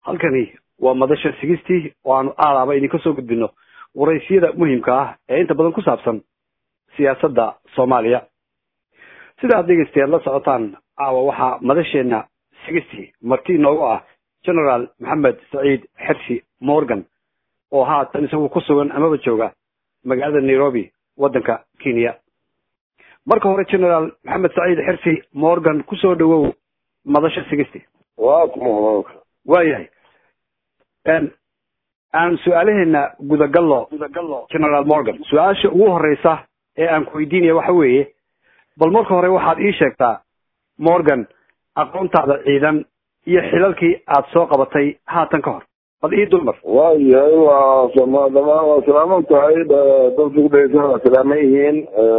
halkani waa madasha sigistii oo aanu aalaaba idinka soo gudbino waraysiyada muhimka ah ee inta badan ku saabsan siyaasadda soomaaliya sida aad dhegeystayaad la socotaan caawa waxaa madasheena sigistii marti inoogu ah generaal maxamed saciid xersi morgan oo haatan isagu ku sugan amaba jooga magaalada nairobi waddanka kenya marka hore generaal maxamed saciid xersi morgan kusoo dhawow madasha sigisti waa kuma waayahay aan su-aalaheena gudagallo generaal morgan su-aasha ugu horeysa ee aan ku weydiinaya waxa weeye bal marka hore waxaad ii sheegtaa morgan aqoontaada ciidan iyo xilalkii aad soo qabatay haatan ka hor bal ii dulmar waayahay waa dhamaan waa salaaman tahay dadka kudhegeysan waa salaaman yihiin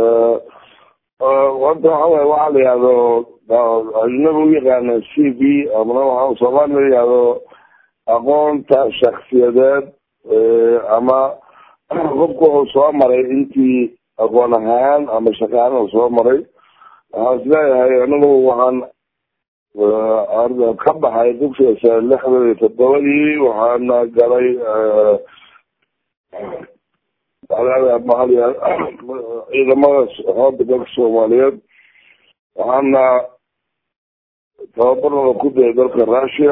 wanta waxa waye waxaa la yihahdo ajnabi u yaqaana c v amana waxa soomaaliya la yihahdo aqoonta shaksiyadeed ama qofka wuxuu soo maray intii aqoon ahaan ama shaqaaan soo maray waxaan is leeyahay anigu waxaan ka baxay dugsiga sare lixdan iyo toddobadii waxaana galay ciidamada xooga dalka soomaaliyeed waxaana tababarnada ku dayay dalka russia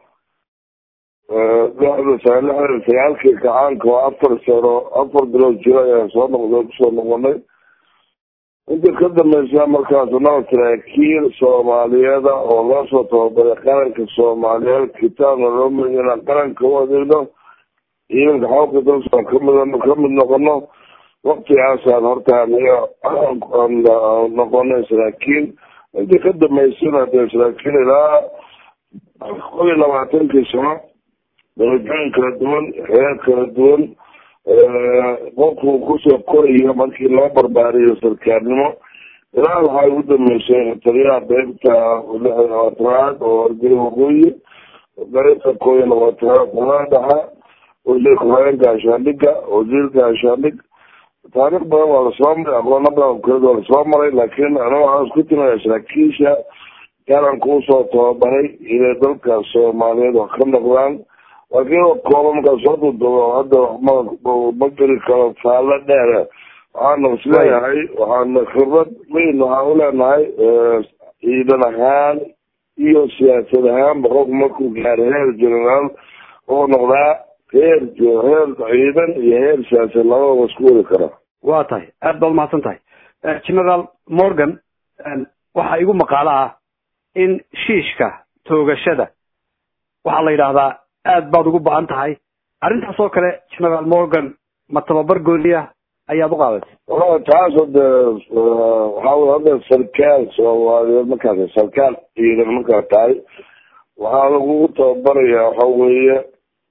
lixda sane lixdan sagaalkii kacaanka oo afar sano afar bilood jiro ayaan soo noqday kusoo noqonay inta ka dambeysa markaas naba saraakiil soomaaliyeeda oo loo soo tababaray qaranka soomaaliyeed kitaabna loo mari inaan qaranka u adeegno ciidanka xooga dalka kamid kamid noqono waktigaasaan horta noqonay saraakiil intii ka dambeysana dee saraakiil ilaa kob iyo labaatankii sano darajooyin kala duwan heer kala duwan qofku kusoo koraya markii loo barbaariyo sarkaalnimo ilaa waxaa ugu dambeysay taliyaha beybta lixda labaatanaad oo argay waqooyi beybta koo iyo labaatanaad qolaa dhaxa wasiir ku-xigeenka gaashaandhiga wasiirka gaashaandhig taariikh badan waa lasoo maray aqoono badan kaleed waa lasoo maray laakiin aniga waxaan isku timaya saraakiisha qaranka usoo tababaray inay dalka soomaaliyeed wax ka noqdaan laakiin kooba markaa soo dudubo hadda ma geli karo faallo dheere waxaana isleeyahay waxaana khibrad weyn waxaan uleenahay ciidan ahaan iyo siyaasad ahaanba qofku markuu gaaro heer generaal oo noqdaa heer heer ciidan iyo heer siyaasad labadaba isku wadi karaa waa tahay aad baad umahadsan tahay generaal morgan waxaa igu maqaalo ah in shiishka toogashada waxaa la yidhaahdaa aad baad ugu ba-an tahay arrintaas oo kale generaal morgan ma tababar gooniya ayaad u qaadatay taas hade waxaa hadda sarkaal soomaaliyeed markaas sarkaal ciidan markaa tahay waxaa lagugu tababaraya waxa weeye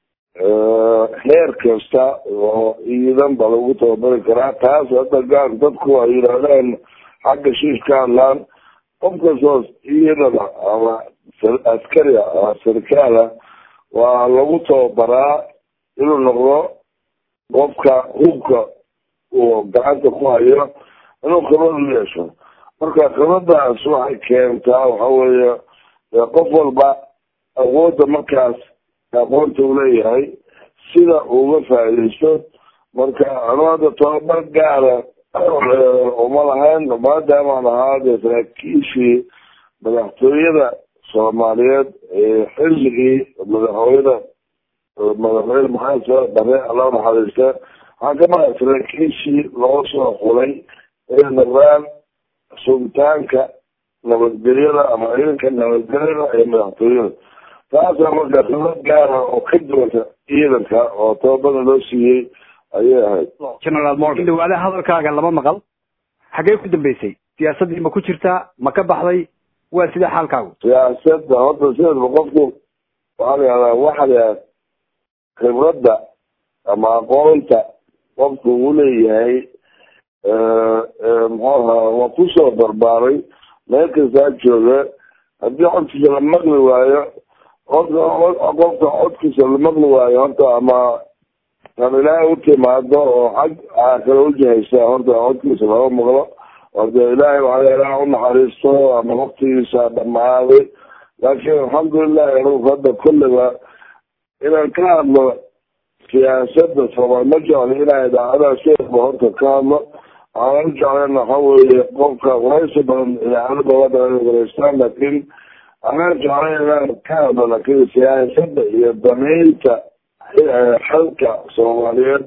heer kasta oo ciidan ba lagu tababari karaa taas hadda gaar dadku ay yidhahdeen xagga shiish ka hadlaan qof kastoo ciidana ama askari ama sarkaala waa lagu tababaraa inuu noqdo qofka hubka uu gacanta ku hayo inuu khibrad u yeesho marka khibradaas waxay keentaa waxa weeye qof walba awoodda markaas aqoonta uu leeyahay sida uga faaidaysto marka anu hadda tababar gaara uma lahayn maadaamaan ahaa dee saraakiishii madaxtooyada soomaaliyeed xilligii madaxweyne madaxweyne maxamed soo bare alla naxariista waxaan ka maqay saraakiishii loo soo xulay inay noqdaan sugitaanka nabadgelyada ama ciidanka nabadgelyada ee madaxtooyada taasaa marka khibrad gaara oo ka duwanta ciidanka oo tababada loo siiyey ayay ahayd generaal morgan dhawaale hadalkaaga lama maqal xaggee ku dambeysay siyaasaddii ma ku jirtaa ma ka baxday waa sidee xaalkaagu siyaasada horta sideedba qofku waxaa la yihahdaa waxa la yihahda khibradda ama aqoonta qofku uu leeyahay muxuu ahaa waa kusoo barbaaray meel kastaa jooga haddii codkiisa la maqli waayo qofka qofka codkiisa la maqli waayo horta ama tan ilaahay u timaado oo xag aa kale ujahaysa horta codkiisa lama maqlo ode ilaahay waxaa ilaah unaxariisto ama waktigiisa dhamaaday laakiin alxamdulilahi anigu hadda kolleyba inaan ka hadlo siyaasada soomaali ma jeclo inaa idaacadaha sheekba horta ka hadlo waxaan jeclen waxa weeye qofka waraysi badan idaacada dowladda inay wareystaan laakiin anaan jeclay inaan ka hadlo laakiin siyaasada iyo dameynta xalka soomaaliyeed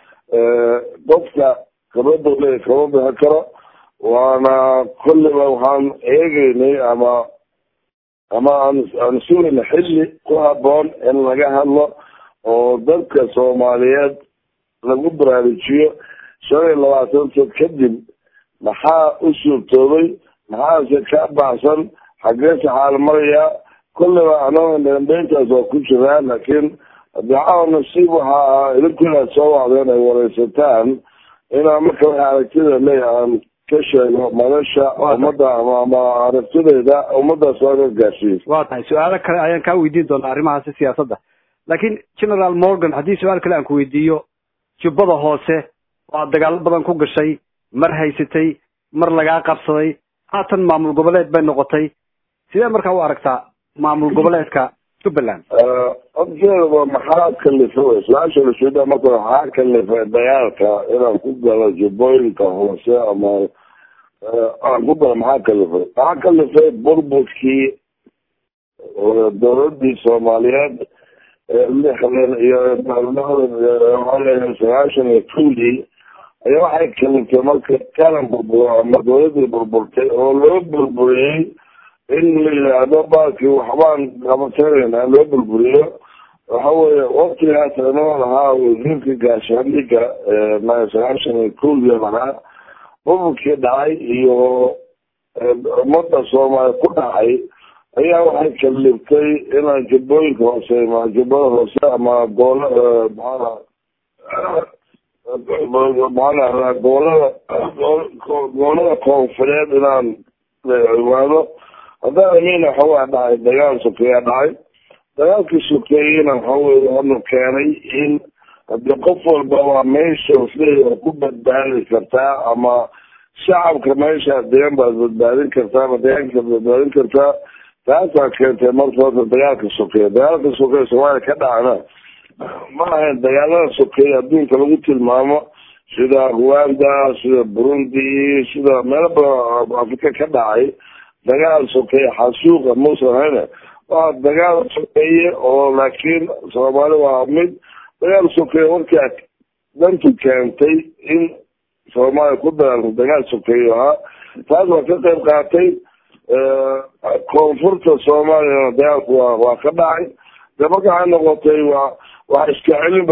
qofka kabada le kama bixi karo waana kulliba waxaan eegeynay ama ama aan aan sugayna xilli ku haboon in laga hadlo oo dadka soomaaliyeed lagu baraarujiyo shan iyo labaatan sad kadib maxaa u suurtoobay maxaase ka baxsan xageese xaal marayaa kulliba anaga dambeyntaas waa ku jiraa laakiin dacawa nasiib waxa ah idinkuna soo wacdeen ay wareysataan inaa marka waxa aragtida leeyahay aan ka sheego madasha ummadda ama ama aragtidayda ummadaas waa ka gaarsiiyo waa tahay su-aalo kale ayaan kaa weydiin doonaa arrimahaasi siyaasadda laakiin general morgan haddii su-aal kale aan ku weydiiyo jubbada hoose waa dagaalo badan ku gashay mar haysatay mar lagaa qabsaday haatan maamul goboleed bay noqotay sidee markaa u aragtaa maamul goboleedka jubbaland horteeda maxaa kalifa wey su-aasha lasuda marka waxaa kalifa dagaalka inaan ku galo jubbooyinka hoose ama aan ku galo maxaa kalifay maxaa kalifay burburkii dowladii soomaaliyeed lixdan iyo maalmadan sagaashan iyo kowdii ayaa waxay kaliftay marka qaran burburo ama dowladii burburtay oo loo burburiyey in la yidhaahdo baalkii waxbaan qabatanayna loo burburiyo waxa weeye waktigaas anoo lahaa wasiirka gaashaandhiga sagaashan iyo kowdii lahaa burburkii dhacay iyo ummadda soomaaliya ku dhacay ayaa waxay kaliftay inaan jubbooyinka hoose ma jubbada hoose ama goola maaa maxaa goolada goolada koonfureed inaan imaado haddaan amina waxawaa dhacay dagaal sokeeya dhacay dagaalkii sokeeyena waxawey hanu keenay in hadii qof walba waa meesha isleeya ku badbaadi kartaa ama shacabka meeshaas degan baad badbaadin kartaa ama deegaankaad badbaadin kartaa taasaa keentay marka horta dagaalka sokeeya dagaalka sokeeya soomaaliya ka dhacna ma ahayn dagaalada sokeeya adduunka lagu tilmaamo sida rwanda sida burundi sida meelo badan afrika ka dhacay dagaal sokeeye xasuuqa muusan hayne waa dagaal sokeeye oo laakiin soomaali waa mid dagaal sokeeye markaa dantu keentay in soomaaliya ku dagaalto dagaal sokeeye ahaa taas waa ka qayb qaatay koonfurta soomaaliyana dagaalku waa waa ka dhacay de marka waxay noqotay waa wax iska celin ba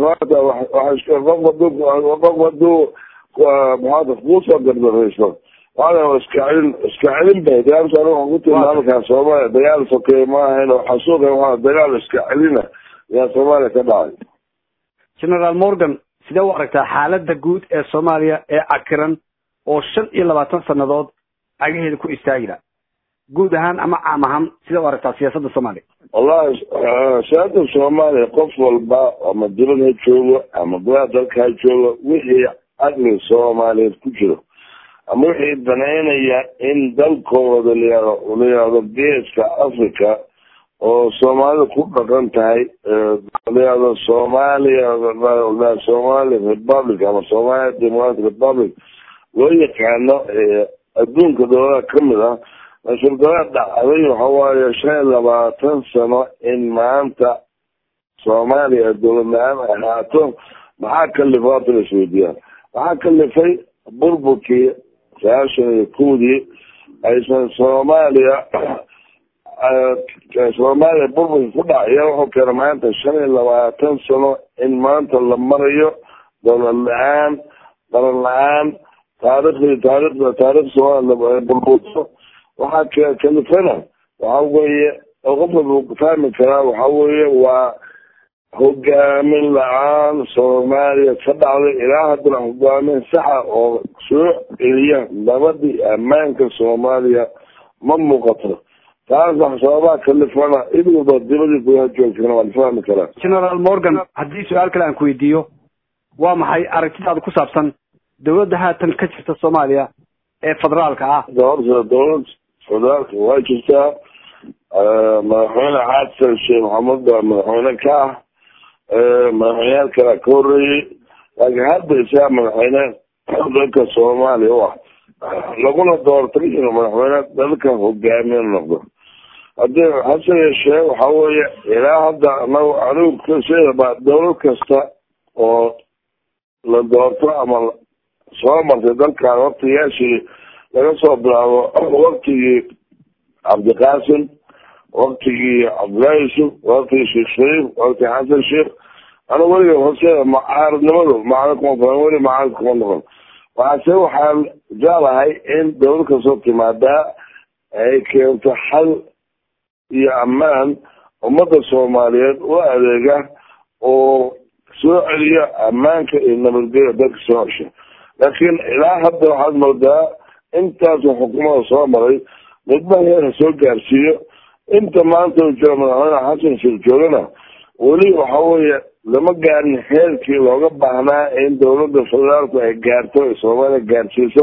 qof haduu qof haduu maxaata kuusoo gardarayso waa iska celin iska celin bay dagaalka aniga waxaan ku tilmaamakaa soomaaliya dagaal sokeeye ma ahayn oo xasuuqa waa dagaal iska celina ayaa soomaaliya ka dhacay generaal morgan sidee u aragtaa xaaladda guud ee soomaaliya ee cakiran oo shan iyo labaatan sanadood cagaheeda ku istaagila guud ahaan ama caam ahaan sidee u aragtaa siyaasadda soomaaliya wallahi siyaasada soomaaliya qof walba ama dibad ha joogo ama gudaha dalka ha joogo wixii caqli soomaaliyeed ku jiro ama wixii banaynaya in dalkooda layado layihahdo geeska africa oo soomaalida ku dhaqan tahay layihahdo soomaaliya somali republic ama somalia democratic republic loo yaqaano adduunka dowladaha kamid ah mas-uulgabaa dhacday waxawaaye shan iyo labaatan sano in maanta soomaaliya dowlad la-aan ay ahaato maxaa kalifay horta la isweydiiyaan maxaa kalifay burburkii sagaashan iyo kowdii aysan soomaaliya soomaaliya burburkii ku dhacaya wuxuu keena maanta shan iyo labaatan sano in maanta la marayo dowlad la-aan qaran la-aan taariikhdii taariikhda taarikh soomaaliya burburto waxaa kalifana waxa weeye oo qof walba fahmi karaa waxa weeye waa hogaamin la-aan soomaaliya ka dhacday ilaa haddana hogaamin saxa oo soo celiya nabadii ammaanka soomaaliya ma muuqato taas wax sababaha kalifana cid walba dibadii gudaha joogtana waa la fahmi karaa generaal morgan haddii su-aal kale aan ku weydiiyo waa maxay aragtidaada ku saabsan dowladda haatan ka jirta soomaaliya ee federaalka ah horta dowlad federaalka waa jirtaa madaxweyne xasan sheekh maxamed baa madaxweyne ka ah madaxweyneyaal kalea ka horeeyey laakiin hadda isaga madaxweyne dalka soomaaliya u ah laguna doortay inuu madaxweyne dalka hogaamiye noqdo hadii hase yeeshee waxa weeye ilaa hadda anagu anigu sidaba dawlad kasta oo la doorto ama soo martay dalkan waktiyaashii laga soo bilaabo waktigii cabdiqaasim waktigii cabdullaahi yusuf waktigii sheekh shariif waktigii xasan sheekh anigu weliga horseeda macaaridnimadu macaarid kuma fulan weli macaarid kuma noqon waxaase waxaan jeclahay in dawlad kastoo timaadaa ay keento xal iyo ammaan ummadda soomaaliyeed u adeega oo soo celiya ammaanka iyo nabadgelya dalka soo cesha laakiin ilaa hadda waxaad moodaa intaasoo xukuumada soo maray midba heerka soo gaarsiiyo inta maanta uu jiro madaxweyne xasan sheekh joogana weli waxa weeye lama gaarin heerkii looga baahnaa in dawladda federaalku ay gaarto ay soomaaliya gaarsiiso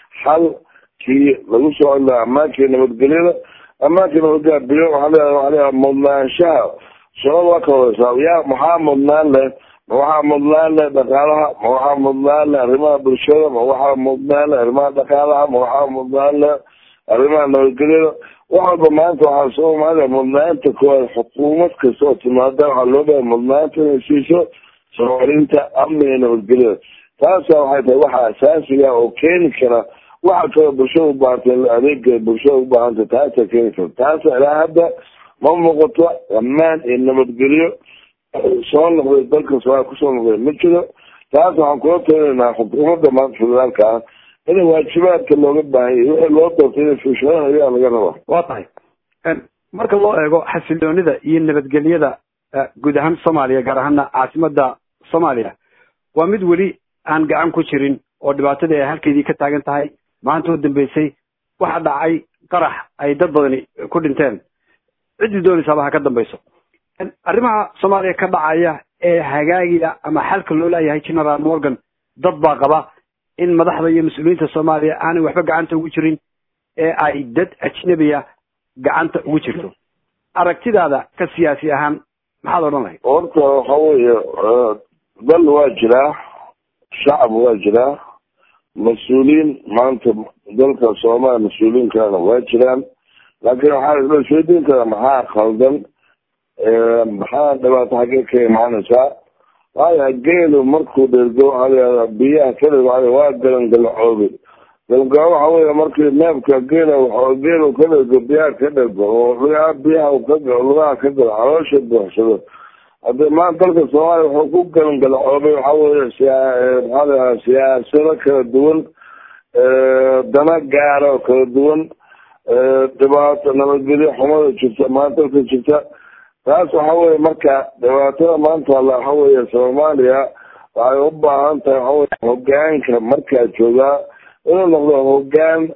xalkii lagu soo celiyo ammaankii nabadgelyada ammaanka nabadgelya biyo waxaa leedahay waxaa leedahay mudnaanshaha shaqada waa kawadaysaa yaa maxaa mudnaan leh ma waxaa mudnaan leh dhaqaalaha ma waxaa mudnaan leh arrimaha bulshada ma waxaa mudnaan leh arrimaha dhaqaalaha ma waxaa mudnaan leh arrimaha nabadgelyada wax walba maanta waxaa soomaaliya mudnaanta koowaad xukuumad kasta oo timaada waxaa loo bahay mudnaanta inay siiso soomalinta amniga nabadgelyada taasa waxay tahay waxa asaasiga oo keeni kara waxa kaloo bulshada ubaahantay adeega bulshada ubaahantay taasa keeni kara taasa ilaa hadda ma muuqato ammaan iyo nabadgelyo soo noqday dalka soomaaliya kusoo noqday ma jiro taas waxaan kula talinaynaa xukuumadda maanta federaalka ah in waajibaadka looga baahanya wixii loo doortay inay fuushadaan ayaa laga rabaa waa tahay marka loo eego xasiloonida iyo nabadgelyada guud ahaan soomaaliya gaar ahaana caasimada soomaaliya waa mid weli aan gacan ku jirin oo dhibaatadii ay halkeedii ka taagan tahay maanta u dambeysay waxa dhacay qarax ay dad badani ku dhinteen ciddii doonaysaaba ha ka dambayso arrimaha soomaaliya ka dhacaya ee hagaagiya ama xalka loo leeyahay general morgan dad baa qaba in madaxda iyo mas-uuliyiinta soomaaliya aanay waxba gacanta ugu jirin ee ay dad ajnabiya gacanta ugu jirto aragtidaada ka siyaasi ahaan maxaad odhan lahayd horta waxa weeye dal waa jiraa shacab waa jiraa mas-uuliyiin maanta dalka soomaaliya mas-uuliyiin kalena waa jiraan laakiin waxaa isla sheedin karaa maxaa khaldan maxaa dhibaato xaggee ka imaanaysaa waaya geelu markuu dhergo waxaa biyaha kadhig waa galan galacoobi galgalo waxa wey markii neefka geela geelu ka dhergo biyaha ka dhergo oo lugaha biyaha ka lugaha ka galo caloosha buuxsado hadee maanta dalka soomaaliya wuxuu ku galan galacoobay waxa weye siyaa maxaa siyaasado kala duwan dana gaara oo kala duwan dhibaato nabadgelyo xumada jirta maanta dalka jirta taas waxa weye marka dhibaatada maanta alla waxa weye soomaaliya waxay u baahan tahay waxa weye hogaanka markaa joogaa inuu noqdo hogaan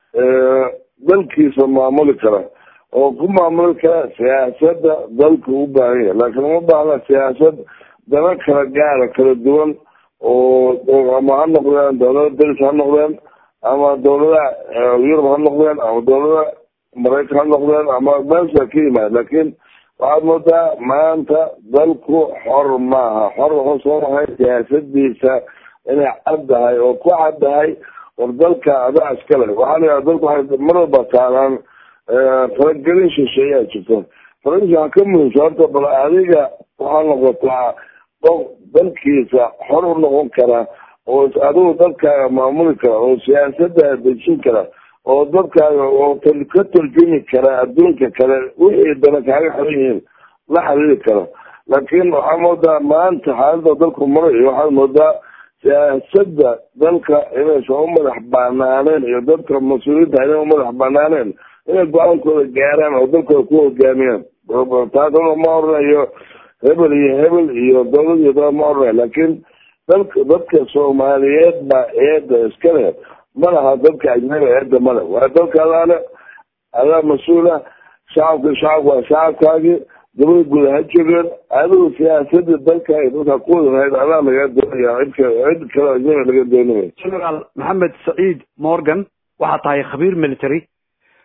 dalkiisa maamuli kara oo ku maamuli kara siyaasada dalka u baahan yahay laakiin uma baahna siyaasad dana kala gaara kala duwan oo ama ha noqdeen dawlada daris ha noqdeen ama dawladaha yurub ha noqdeen ama dawlada maraykan ha noqdeen ama meelsa ka yimaad laakiin waxaad moodaa maanta dalku xor maaha xor wuxuu soo mahay siyaasadiisa inay caddahay oo ku caddahay war dalka adaa iskale waxaa la yidhaha dalku waxay mar walba taalaan faragelin shisheeyaa jirto faragelin waxaa ka muhiimsa horta bal adiga waxaa noqotaa qof dalkiisa xor u noqon kara oo adigu dalkaaga maamuli kara oo siyaasada dejin kara oo dadkaaga oo ka turjumi kara adduunka kale wixii dana kaaga xiran yihiin la xiriiri kara laakiin waxaa moodaa maanta xaalada dalku marayo waxaad moodaa siyaasada dalka inaysan u madax banaaneen iyo dadka mas-uuliyiinta inay u madax banaaneen inay go-aankooda gaaraan oo dalkooda ku hogaamiyaan taasna ma oranayo hebel iyo hebel iyo dowlad iyo dowlad ma oranayo laakiin dalka dadka soomaaliyeed baa eeda iska leh ma laha dadka ajnabi eeda male waa dalka adaale adaa mas-uula shacabka shacabka waa shacabkaagii dabada guud ha joogeen adigu siyaasadii dalka ay dalka ku wada lahayd adaa laga doonaya cid cid kale ajnabi laga doonaya generaal maxamed saciid morgan waxaa tahay khabiir military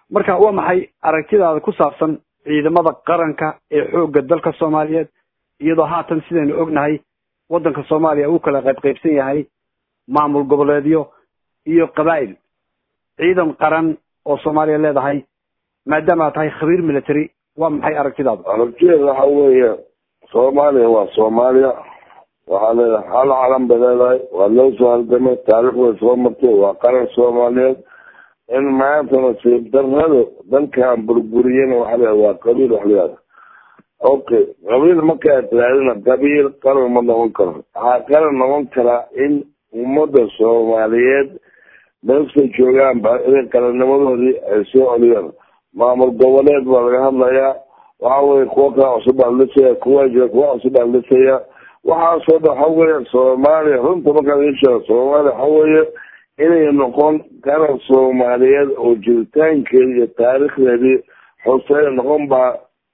marka waa maxay aragtidaada ku saabsan ciidamada qaranka ee xoogga dalka soomaaliyeed iyadoo haatan sidaynu ognahay waddanka soomaaliya uu kala qayb qaybsan yahay maamul goboleedyo iyo qabaa'il ciidan qaran oo soomaaliya leedahay maadaama aad tahay khabiir military waa maxay aragtidaadu aragtideeda waxa weeye soomaaliya waa soomaaliya waxaa leedahay hal calan bay leedahay waa loo soo halgamay taarikh way soo martay waa qaran soomaaliyeed in maanta nasiib darradu dalkan burburiyana waxa leedahay waa qabiil wax leedahay okay qabiil markaa tiraadina qabiil qaran ma noqon karo waxaa qaran noqon karaa in ummadda soomaaliyeed meelkay joogaanba inay qarannimadoodii ay soo celiyaan maamul goboleed baa laga hadlayaa waxa weye kuwa kala cusub baa lisaya kuwa jira kuwa cusub baa lisaya waxaasoo dhan waxa weeye soomaaliya runta markaad ii sheego soomaaliya waxa weeye inay noqon qaran soomaaliyeed oo jiritaankeedi iyo taariikhdeedii xuseyn noqon baa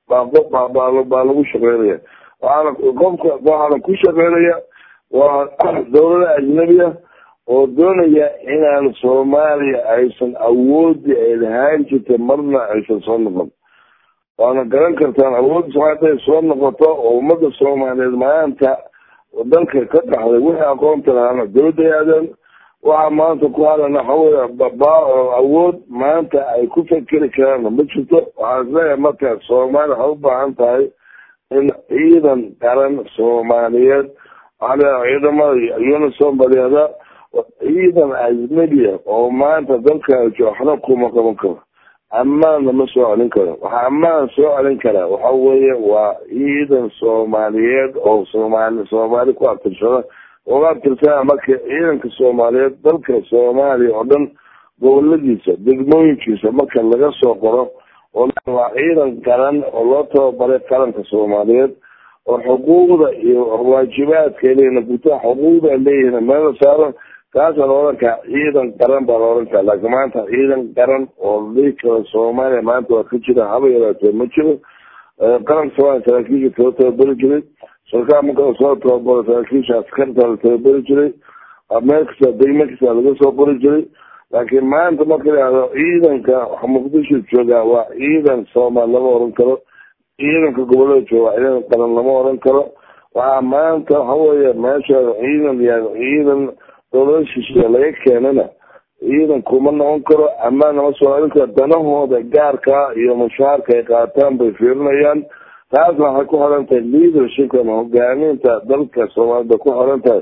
baa baa baa lagu shaqeynaya waxaana qofka waxaana ku shaqeynaya waa dawlada ajnabiya oo doonaya inaan soomaaliya aysan awoodi ay lahaan jirta marna aysan soo noqon waana garan kartaan awoodda soomaaliya haday soo noqoto oo ummadda soomaaliyeed maanta dalka ka dhaxday wixii aqoonta lahaana dawladda aadeen waxaa maanta ku hadana waxawey awood maanta ay ku fekeri karaanna ma jirto waxaan isleeyahay marka soomaaliya waxay u baahan tahay in ciidan qaran soomaaliyeed waxaa leedahay ciidamada unison baa leedaa ciidan ajnabiya oo maanta dalka waxna kuma qaban karo ammaanna ma soo celin karo waxaa ammaan soo celin karaa waxa weeye waa ciidan soomaaliyeed oo soomaali soomaali ku abtirsada uga abtirsana marka ciidanka soomaaliyeed dalka soomaaliya oo dhan goboladiisa degmooyinkiisa marka laga soo qoro oo waa ciidan qaran oo loo tababaray qaranka soomaaliyeed oo xuquuqda iyo waajibaadka leeyihin gutaa xuquuqda leeyihin meel la saaro kaasaa la odhan karaa ciidan qaran baa la odhan karaa laakiin maanta ciidan qaran oo dhihi karo soomaaliya maanta waa ka jira haba yaraatee ma jiro qaranka soomaaliya saraakiisha kala tababari jiray sarkaal marka soo tababaro saraakiisha askarta la tababari jiray meel kasta degme kasta laga soo qori jiray laakiin maanta marka lahahdo ciidanka muqdisho joogaa waa ciidan soomaali lama oran karo ciidanka gobolada jooga waa ciidan qaran lama oran karo waxaa maanta waxa weeye meesha ciidan ya ciidan dowlada shisheeye laga keenana ciidan kuma noqon karo ammaan nama soo celin karo danahooda gaarka iyo mushaarka ay qaataan bay fiirinayaan taasna waxay ku xiran tahay leadershipka ama hogaaminta dalka soomaalida bay ku xiran tahay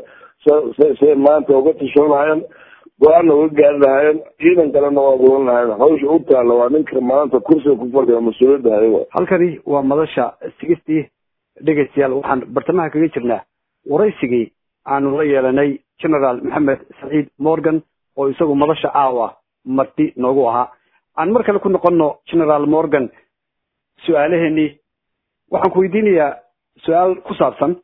say maanta uga tashan lahayen go-aanna uga gaari lahaayeen ciidan kalena waa gulan lahayen hawsha u taalla waa ninka maanta kursiga ku fadhiya mas-uuliyadda hayo halkani waa madasha sigistii dhegeystayaal waxaan bartamaha kaga jirnaa waraysigii aanu la yeelanay generaal maxamed saciid morgan oo isagu madasha caawa marti noogu ahaa aan mar kale ku noqono generaal morgan su-aalaheenii waxaan ku weydiinayaa su-aal ku saabsan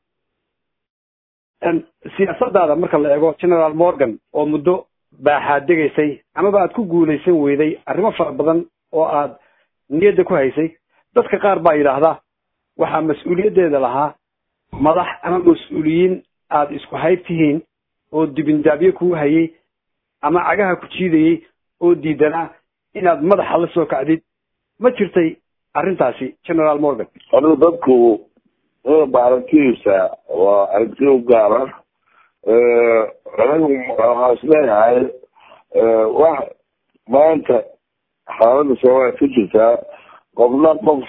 siyaasadaada marka la eego generaal morgan oo muddo baaxaad degaysay amaba aad ku guulaysan weyday arrimo fara badan oo aad niyadda ku haysay dadka qaar baa yidhaahdaa waxaa mas-uuliyaddeeda lahaa madax ama mas-uuliyiin aada isku hayb tihiin oo dibindaabyo kuu hayay ama cagaha ku jiidayay oo diidanaa inaad madaxa la soo kacdid ma jirtay arrintaasi generaal morgan horta dadku ba aragtidiisa waa aragti u gaara anigu waxaa isleeyahay wax maanta xaaladda soomaaliya ka jirtaa qofna qof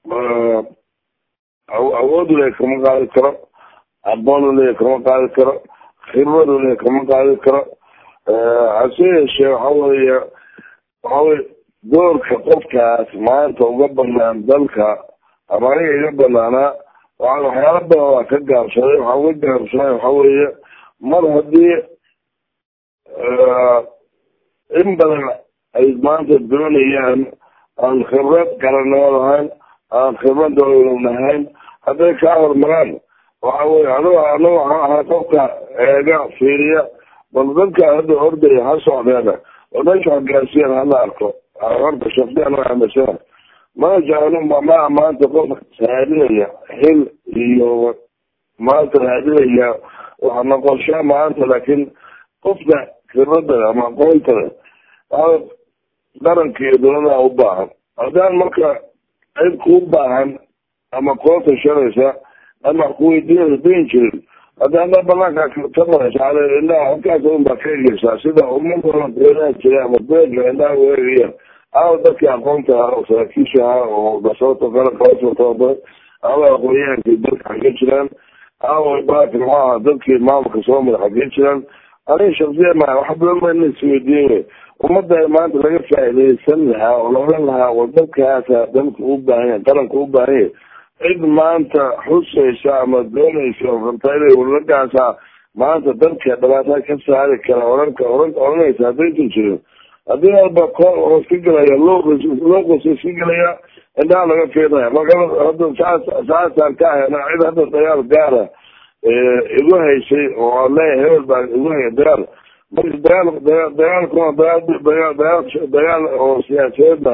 awood le kama qaadi karo aqoon le kama qaadi karo khibrad le kama qaadi karo hase yeeshee waxa weeye waxa weye doorka qofkaas maanta uga banaan dalka ama aniga iga banaanaa waxaan waxyaala badan waa ka gaabsaday waxaan uga gaabsaday waxa weeye mar haddii in badan ay maanta doonayaan aan khibrad garanimo lahayn aan khibrad dowlad lahayn hadday kaa hormaraan waxa weye anigo anigo waxaan ahaa qofka eega fiiriya bal dadka hadda ordaya ha socdeena oo meesha hogaasiyaan hala arko horta shafdiyan waa amasana mana jeclo ma maanta qof raadinaya xil iyo maanta raadinaya waxa noqoshaa maanta laakiin qofka khibradda ama aqoontada waa qaranka iyo dowladaha u baahan haddaan marka cid kuu baahan ama kula tashanaysa ama kuweydiinaysa dayn jirin hadda haddaa banaanka ka maraysa ale indhaha halkaas un baa ka egeysaa sida umadooda beeraha jira ama beerka indhaha u eegayaan ama dadkii aqoonta ahaa oo saraakiisha ahaa oo basooto kale kalasoo tababaray ama aqoonyahankii dalka xagee jiraan ama baaki muxuu ahaa dadkii maamulka soo mara xagee jiraan aniga shaksiya maa wax badan ba ina isweydiin wey ummadda maanta laga faa'iidaysan lahaa oo loolan lahaa war dadkaasa dalka u baahan yahay qaranka u baahan yahay cid maanta xusaysa ama doonaysa oo rabta inay walagaasa maanta dadka dhibaatada ka saari kara oranka oran oranaysa haddaysan jirin haddii walba koor oo iska gelaya looqis looqis iska gelaya indhaha laga fiirinaya marka hadda saas saasaan ka ahayna cid hadda dagaal gaara igu haysay oo leeyahay hebel baa igu haya dagaal marka dagaal dagaal dagaalkuna dagaal dagaal dagaal dagaal oo siyaasadeedna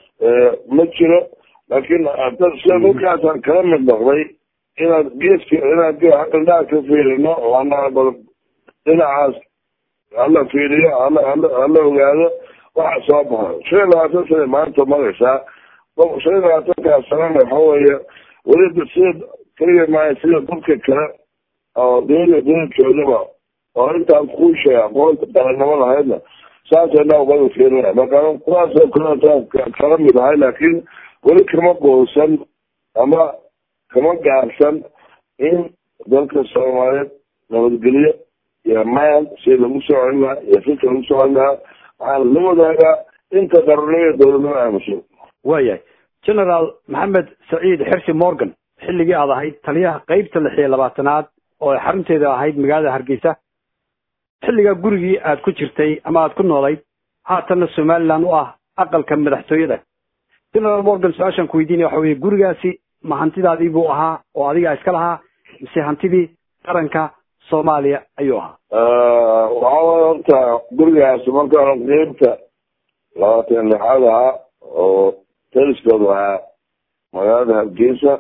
ma jiro laakiin sida dhulkaasaan kala mid noqday inaad geeska inaad indhaha ka fiirino oo anaa bal dhinacaas hala fiiriyo hala hala ogaado waxa soo baxo shan iyo labaatan sana maanta maraysaa shan iyo labaatankaas sanana waxa weeye weli sida keliya maayo sida dadka kale oo dowlada dowladkoodaba oo intaan kuu sheega aqoonta qarannimo lahaydna saasayna ubada fiirinaya marka kuwaasoo kaleetaan kala mid ahay laakiin weli kama goosan ama kama gaarsan in dalka soomaaliyeed nabadgelyo iyo maan si lagu soo celin lahaa iyo fika lagu soo celin lahaa waxaan la wadaagaa inta qarannimo dowladnimo aamuso waayahay generaal maxamed saciid xirsi morgan xilligii aad ahayd taliyaha qeybta lix iyo labaatanaad oo xarunteeda ahayd magaalada hargeysa xilligaa gurigii aad ku jirtay ama aad ku noolayd haatanna somaliland u ah aqalka madaxtooyada generaal morgan su-aashaan ku weydiinaya waxa weye gurigaasi ma hantidaadii buu ahaa oo adigaa iska lahaa mise hantidii qaranka soomaaliya ayuu ahaa waxaa waay horta gurigaas markaan qeybta labaatan lixaad ahaa oo taliskoodu ahaa magaalada hargeysa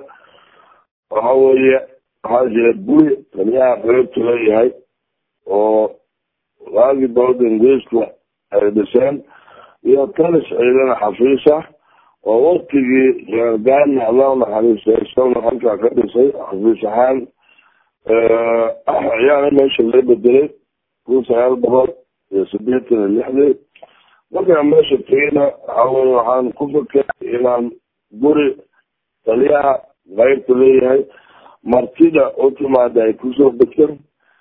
waxa weeye waxaa jira guri taliyaha qeybtu leeyahay oo waagii dowladda ingiriisku ay dhiseen iyo talis ciidana xafiis ah oo waktigii gaargaarna allah naxariistay isaguna halkaa ka dhisay xafiis ahaan ayaana meesha laga bedelay kun sagaal boqol iyo sideetan iyo lixdii markaan meesha tegeyna waxaweye waxaan ku fakeray inaan guri taliyaha qaybta leeyahay martida u timaada ay kusoo degsan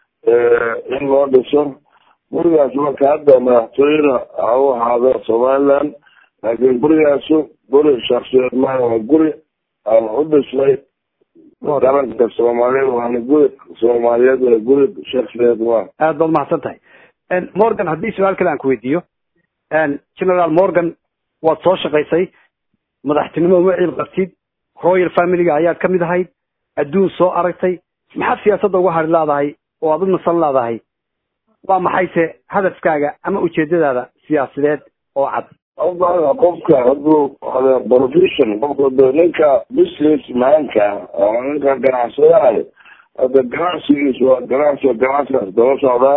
in loo dhiso gurigaas marka hadda madaxtooyada ha u ahaado somaliland laakiin gurigaasu guri shaksiyeed maaha waa guri aan u dhisnay qaranka soomaaliyeed waana guri soomaaliyeed waa guri shaksiyeed maaha aad baad mahadsan tahay morgan haddii su-aal kale aan ku weydiiyo generaal morgan waad soo shaqaysay madaxtinimo uma ciil qabtid royal familiga ayaad ka mid ahayd adduun soo aragtay maxaad siyaasadda uga hari laadahay oo aad u nasan laadahay waa maxayse hadafkaaga ama ujeedadaada siyaasadeed oo cad qofka haduu profession qofka ninka business maanka oo ninka ganacsadaha hadda ganacsigiis waa ganacsi ganacsigaas daba socdaa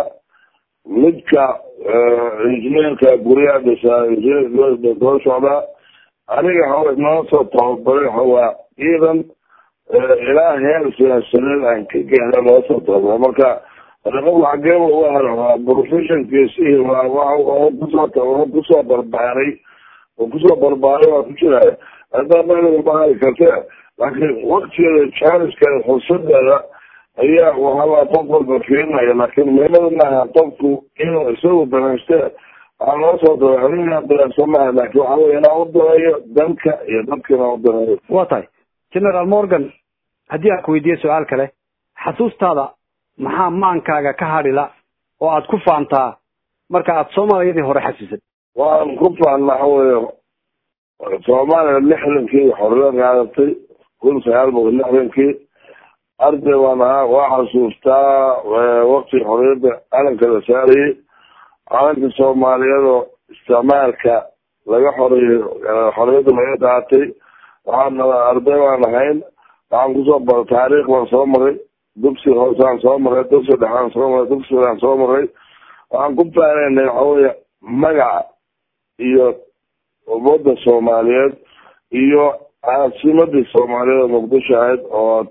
midka injineerka guryaha dhisaa injineer daba socdaa aniga hawa noo soo tababaray hawaa ciidan ilaa heer siyaasadeed aan ka gaara loo soo tababara marka qof xageeba uga hara waa professionkiisi waa waa kusoo kusoo barbaaray oo kusoo barbaaray waa ku jiraya haddaa bahari karte laakiin waktigeeda jaaniskeeda fursadeeda ayaa waxabaa qof walba fiirinaya laakiin meelada maaha qofku inuu isagu danayste waxaa loo soo daray aniga danayso maaha laakiin waxa wey inaan u daneeyo danka iyo dadka inaan u daneeyo waa tahay generaal morgan haddii aan ku weydiiyo su-aal kale xasuustaada maxaa maankaaga ka hadhila oo aad ku faantaa marka aad soomaaliyadii hore xasuusad waan ku faanna waxa weeye soomaaliya lixdankii xorriyad qaadatay kun sagaal boqol lixdankii arday baan ahaa waa xasuustaa wakti xorriyadda calanka la saarayay calanka soomaaliyeed oo isticmaalka laga xoreeyo xorriyadda laga qaatay waxaan arday baan ahayn waxaan kusoo bara taariikh baan soo maray dugsi hoosaan soo maray dugsi dhexaan soo maray dugsigaan soo maray waxaan ku faanaynay waxa weeye magaca iyo ummadda soomaaliyeed iyo caasimadii soomaaliyeed oo muqdisho ahayd oo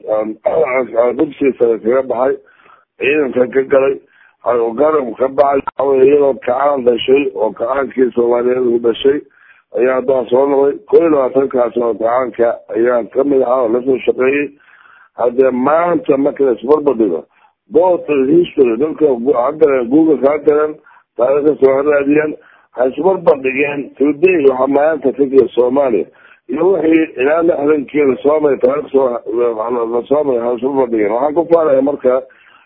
dugsiga sare kaga baxay ciidanka ka galay garab ka baxay waxawey iyadoo kacaan dhashay oo kacaankii soomaaliyeed uu dhashay ayaa haddaan soo noqday ko iyo labaatankaas oo kacaanka ayaan kamid ahaa oo lasoo shaqeeyey haddee maanta marka isbarbadhigo both history dadka hagaleen google ha galeen taariikhda soo raadiyeen ha isbarbandhigeen today waxaa maanta ka jira soomaaliya iyo wixii ilaa lixdankii lasoomay taarikh soo lasoomay ha isbarbandhigeen waxaan ku faanaya marka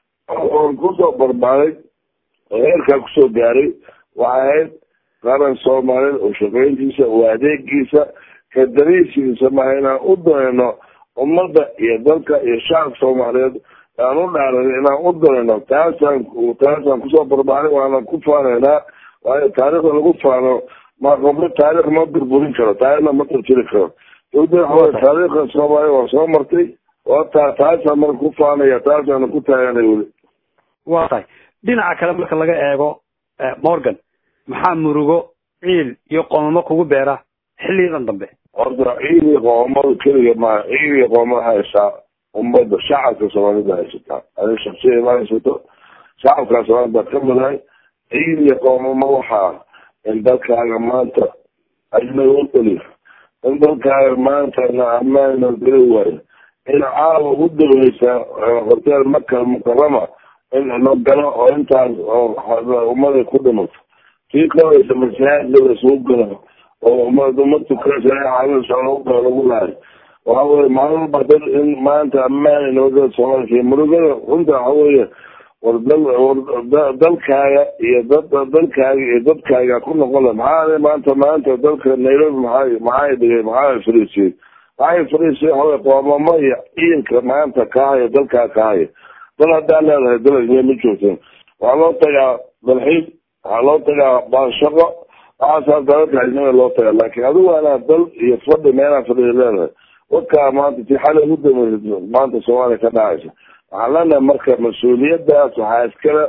oon kusoo barbaaday oo heerkaa kusoo gaaray waxay ahayd qaran soomaaliyeed oo shaqeyntiisa oo adeegiisa ka dariisiisa maha inaan u danayno ummadda iyo dalka iyo shacabka soomaaliyeed aan u dhaaran inaan u danayno taasaan taasaan kusoo barbaaray waana ku faanaynaa waayo taariikhda lagu faano ma qoblo taarikh ma burburin karo taarikhna ma tirtiri karo dawda waxawey taariikhda soomaaliya waa soo martay wata taasaan marka ku faanaya taasaana ku taaganay weli waa tahay dhinaca kale marka laga eego morgan maxaa murugo ciil iyo qoomamo kugu beera xilliyadan dambe horta ciil iyo qoomamada keliga maa ciil iyo qoomama haysaa ummadda shacabka soomaalida haysataa adi shaksiya ma haysato shacabkaa soomaalida ka midahay ciil iyo qoomamo waxaa in dalkaaga maanta ajnaga u dhaliyo in dalkaaga maanta na ammaan na geli waayo in caawa u daweysa hotel makal mukarama in la galo oo intaas oo ummaday ku dhimato kii kawaysa masaajida isugu galo oo umad umad tukanaysa caawinaysa lagu galo lagu laayo waxa weye maalin walba dad in maanta ammaan inooga soomaaliya murugada runta waxa weeye war dal war dalkaaga iyo dad dalkaaga iyo dadkaaga ku noqon la maxaa maanta maanta dalka nairobi maxaa maxaa dhigay maxaa fariisiyey maxay fariisiyey waxaweye qoomamo iyo ciidanka maanta kahaya dalkaa kahaya dal haddaa leedahay dal ajne ma joogteen waxaa loo tagaa dalxiid waxaa loo tagaa baanshaqo waxaasaa dalalka ajnada loo tagaa laakiin adigu anaa dal iyo fadhi meelaa fadhiya leedahay wakaa maanta si xalay ugu dameysa maanta soomaaliya ka dhacaysa waxaan leenahay marka mas-uuliyadaas waxaa iskale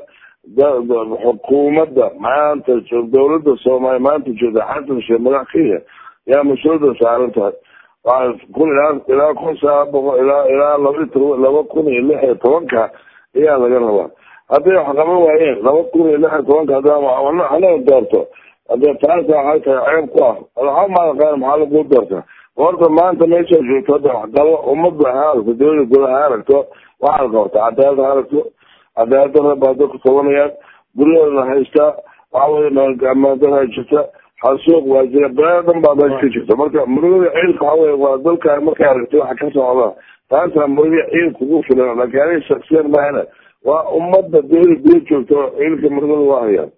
xukuumadda maanta dawladda soomaaliya maanta joogta xasan sheekh madax kenya yaa mas-uuliyadda saaran tahay waa kun ilaa ilaa kun sagaal boqol ilaa ilaa laba laba kun iyo lix iyo tobanka ayaa laga rabaa hadday wax qaban waayeen laba kun iyo lix iyo tobanka haddaa hanaga doorto hadee taasa waxay tahay ceeb ku ah waxaa maalaqaan maxaa lagu doortaa horta maanta meesha joogto hadda waxqabo ummadda ha aragto dawlada guda ha aragto waxaad qabta cadaalad ha aragto cadaalad dara baa dadku tabanayaan guryahoodana haystaa waxa weye amaandara jirta xasuuq waa jira balaa dhan baa meesha ka jirta marka murugada ciilka waxa weye waa dalka markay aragtay waxa ka socda taasaa murugada ciilka ugu filan laakiin aniga shaksiyan mahana waa ummadda dawlada guda joogto ciilka murugada waa hayaan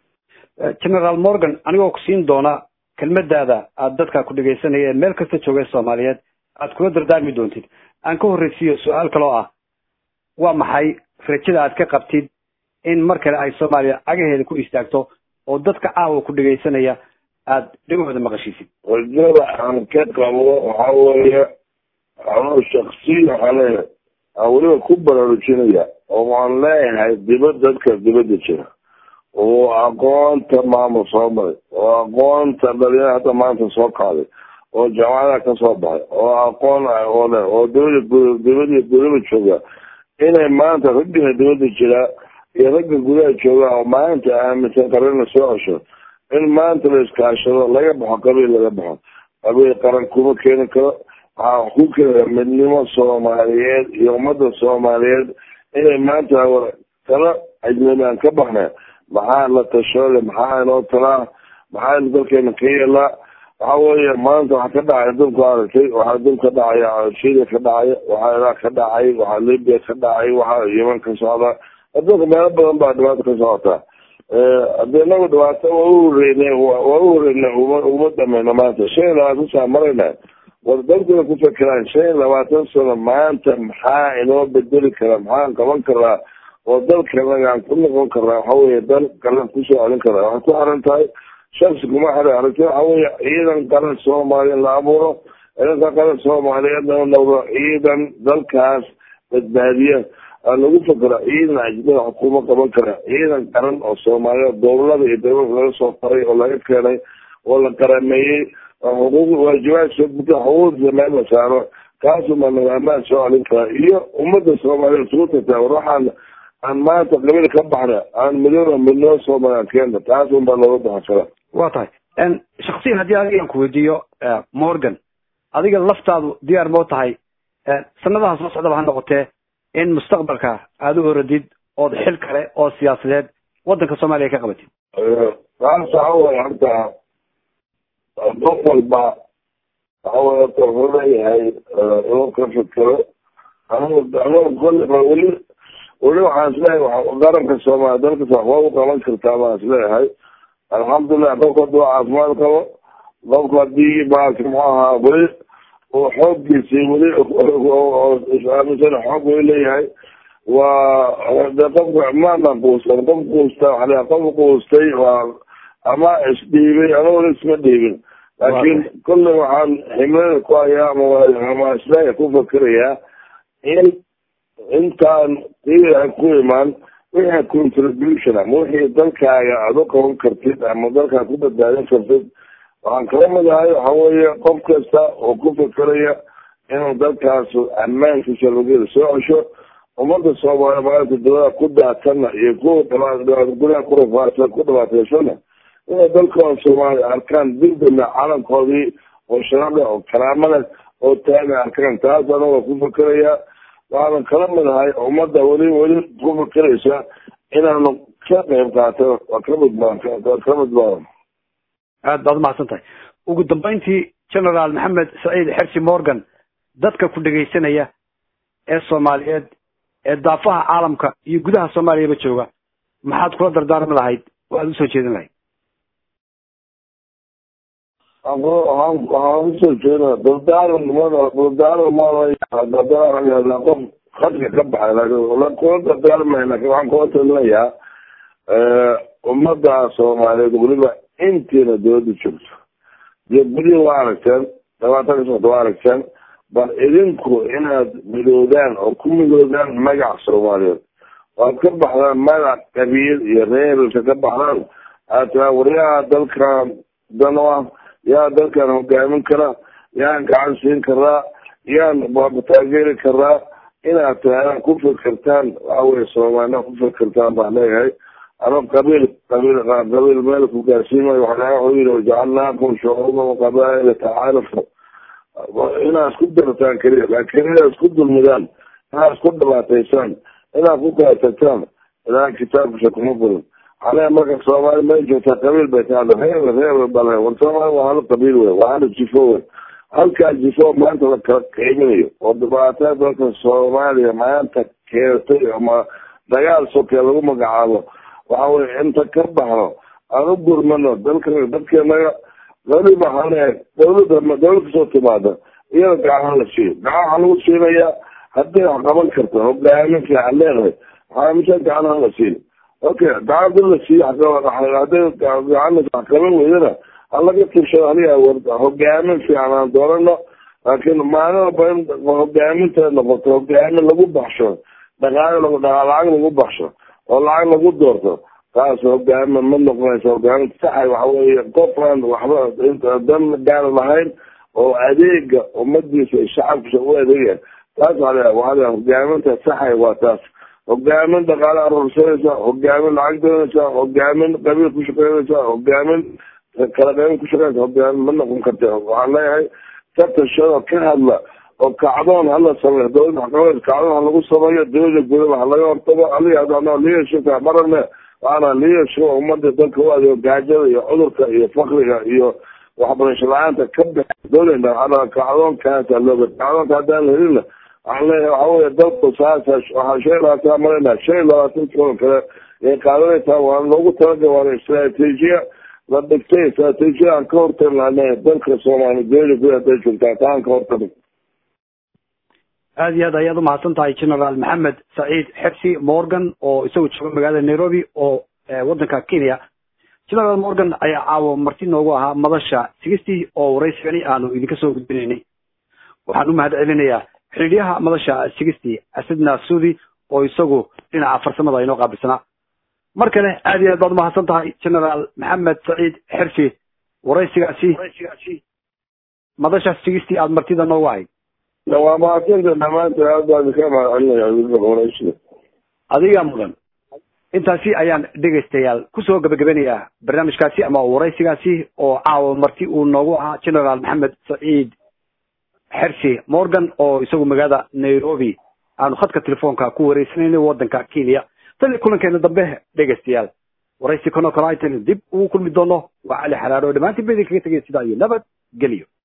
generaal morgan anigoo ku siin doona kelmadaada aada dadka ku dhegaysanaya ee meel kasta joogay soomaaliyeed aad kula dardaarmi doontid aan ka horreysiiyo su-aal kaloo ah waa maxay rajada aad ka qabtid in mar kale ay soomaaliya cagaheeda ku istaagto oo dadka caawa ku dhegaysanaya aada dhegahooda maqashiisid rajada aan ka qabo waxa weeye anuu shaksiya waxaa leeyahay aan weliba ku baraarujinaya oo waan leeyahay dibad dadka dibadda jira oo aqoonta maamul soo maray oo aqoonta dhalinyara hadda maanta soo kacday oo jaamacadaha ka soo baxay oo aqoon oo leh oo dawlada dibada dawlada jooga inay maanta raggina dibada jiraa iyo ragga gudaha jooga oo maanta aaminsan qarana soo cesho in maanta la iskaashado laga baxo qabiil laga baxo qabiil qaran kuma keeni karo waxaa ku keenaya midnimo soomaaliyeed iyo ummadda soomaaliyeed inay maanta tala ajnabi aan ka baxnay maxaa la tashoole maxaa inoo talaa maxaa dalkeena ka yeelaa waxa weeye maanta waxaa ka dhacaya dalku aragtay waxaa dal ka dhacaya syria ka dhacaya waxaa iraaq ka dhacay waxaa libya ka dhacay waxaa yeman ka socda adduunka meelo badan baa dhibaato ka socotaa hadii inagu dhibaato waa u horeynay waa u horeynay uma uma dhameyno maanta shan iyo labaatan sana marayna war dalkuna ku fekeraan shan iyo labaatan sano maanta maxaa inoo bedeli karaa maxaan qaban karaa oo dalkanagaan ku noqon karaa waxa weye dal qaran kusoo celin karaa waxay ku xiran tahay shaksi kuma xiran aragti waxa weye ciidan qaran soomaaliya la abuuro ciidanka qaran soomaaliyeedna u noqdo ciidan dalkaas badbaadiya lagu fakera ciidan ajnada xukuuma qaban kara ciidan qaran oo soomaaliyeed gobolada iyo dowlada laga soo faray oo laga keenay oo la qarameeyey xuquuq waajibaadka xuquuqdiisa meel la saaro kaasuma nidaamaan soo celin karaa iyo ummadda soomaaliya isugu tagtaa war waxaan aan maanta qabiil ka baxna aan midooba midnoo soomaaliya keena taas un baa looga baxan karaa waa tahay shaksiyan haddii adigaan ku weydiiyo morgan adiga laftaadu diyaar moo tahay sanadaha soo socdaba ha noqotee in mustaqbalka aada u horadid ood xil kale oo siyaasadeed waddanka soomaaliya ka qabatid taas waxa wey horta qof walba waxa wey horta wuxuu leeyahay inuu ka fikero anigu anigu kolliba weli weli waxaan isleeyahay qaranka soomaaliya dalka waxba u qaban kartaa baan isleeyahay alxamdulilah qofka hadduu caafimaad qabo qofka haddii maarata muxuu ahaa weli uu xooggiisii weli aaminsan xoog weli leeyahay waa de qofka maana quustan qof quusta waxa leeyahay qof quustay waa ama isdhiibay ama weli isma dhiibin laakiin kolley waxaan ximlada ku hayaa ama ama isleeya ku fakerayaa in intaan qiiaa ku imaan wixii contribution ama wixii dalkaaga aada u qaban kartid ama dalkaa ku badbaadin kartid waxaan kala midahay waxa weeye qof kasta oo ku fekeraya inuu dalkaas ammaankiisa lageeda soo cesho ummadda soomaaliya maalinta dawlada ku daatana iyo kuwa gudaha ku rafaadsan ku dhibaataysana inay dalkooda soomaaliya arkaan dildana calankoodii oo sharada oo karaamada oo taagay arkaan taas anaga ku fekeraya waxaanan kala midahay ummadda weli weli ku fekeraysa inaanu ka qayb qaato waa ka midbaan waa ka midbaadan aad baad umahadsan tahay ugu dambeyntii generaal maxamed saciid xersi morgan dadka ku dhegaysanaya ee soomaaliyeed ee daafaha caalamka iyo gudaha soomaaliyaba jooga maxaad kula dardaarmi lahayd oo aada usoo jeedin lahayd waxaan waxaan usoo jeeda dardaaran mada dardaaran mada dardaaran qof khadka ka baxay laakiin kula dardaarmay laakiin waxaan kula talinayaa ummadda soomaaliyeed weliba intiina dawladda joogto iyo gudihii waa aragteen labaatan ka socota waa aragteen bal idinku inaad midoodaan oo ku midoodaan magac soomaaliyeed waad ka baxdaan magac qabiil iyo reerka ka baxdaan aad tiraa waryaha dalkan dan u ah yaa dalkan hogaamin kara yaan gacan siin karaa yaan taageeri karaa inaad tahaan ku fikirtaan waxa weye soomaalina ku fikirtaan baan leeyahay ama qabiil qabiil qabiil meel ku gaarsiimayo waxaa wuxuu yidhi wajacalnaakum shucuuban waqabaa'ila tacaarafu inaad isku dartaan keliya laakiin inaad isku dulmidaan inaad isku dhibaataysaan inaad ku kala tagtaan ilaa kitaabkiisa kuma furin xale marka soomaali may joogtaa qabiil bay ka hadla reer reer bale war soomaali waa hal qabiil wey waa hal jifo wey halkaa jifo maanta la kala qiiminayo oo dhibaatada dalka soomaaliya maanta keentay ama dagaal sokee lagu magacaabo waxa weye inta ka baxno aan u gurmano dalka dadkeenaga weliba hale dawladda dawlad kasoo timaada iyada gacan la siiyo gacan waxaa lagu siinayaa hadday wax qaban karto hogaamin fiican leedahay waxaa mise gacan la siiyo okay gacanta la siiyo hadday gacan wax qaban weydana halaga tibshado haliya hogaamin fiican aan doorano laakiin maalin walba in hogaaminta noqoto hogaamin lagu baxsho dhaqaale lagu lacag lagu baxsho oo lacag lagu doorto taas hogaamin ma noqonaysa hogaamin saxay waxa weeye qofaan waxba dan gaar lahayn oo adeega ummadiisa shacabkiisa u adeegaya taas waa waa hogaaminta saxay waa taas hogaamin dhaqaale aruursanaysa hogaamin lacag doonaysa hogaamin qabiil ku shaqeynaysa hogaamin kala qaybin ku shaqeynaysa hogaamin ma noqon karta waxaan leeyahay ka tashado ka hadla oo kacdoon hala sameeyo dowlada waxqabeed kacdoon ha lagu sameeyo dowlada gudaba ha laga hortago aliga leadershipka marane waana leadership umada dalka u adeego gaajada iyo cudurka iyo fakriga iyo waxbarasho la-aanta ka bix dowlada ana kacdoonkaasa looga kacdoonka haddaan la helina waxaan leeyahay waxa weye dalku saasa waxaa shan iyo labaatan marayna shan iyo labaatan kulan kale ay qaadanaysaa waana loogu talagal waana istraatiijiya la dhigtay istraatiijiya aan ka hortagi lahayn dalka soomaaliya dowlada gudaha haday joogtaa taan ka hortagi aada iyo aad ayaad umahadsan tahay generaal maxamed saciid xebsi morgan oo isagu jooga magaalada nairobi oo waddanka kenya generaal morgan ayaa caawo marti noogu ahaa madasha sigistii oo waraysigani aanu idinka soo gudbinaynay waxaan u mahad celinayaa xidhiidyaha madasha sigistii asidna sudi oo isagu dhinaca farsamada inoo qaabilsanaa mar kale aada iyo aad baad umahadsan tahay generaal maxamed saciid xersi waraysigaasi madasha sigistii aada martida noogu ahayd waa mahadsanta dhamaantood aad baan idinka mahadcelinaya weliba waraysiga adigaa mudan intaasi ayaan dhegaystayaal kusoo gabagabanayaa barnaamijkaasi ama waraysigaasi oo caawa marti uu noogu ahaa generaal maxamed saciid xersi morgan oo isagu magaalada nairobi aanu khadka telefoonka ku wareysanayna waddanka kenya tan kulankeena dambe dhegaystayaal waraysi kanoo kale aytan dib ugu kulmi doono waa cali xalaaro dhammaantiin ba idinkaga tegay sidaa iyo nabad geliyo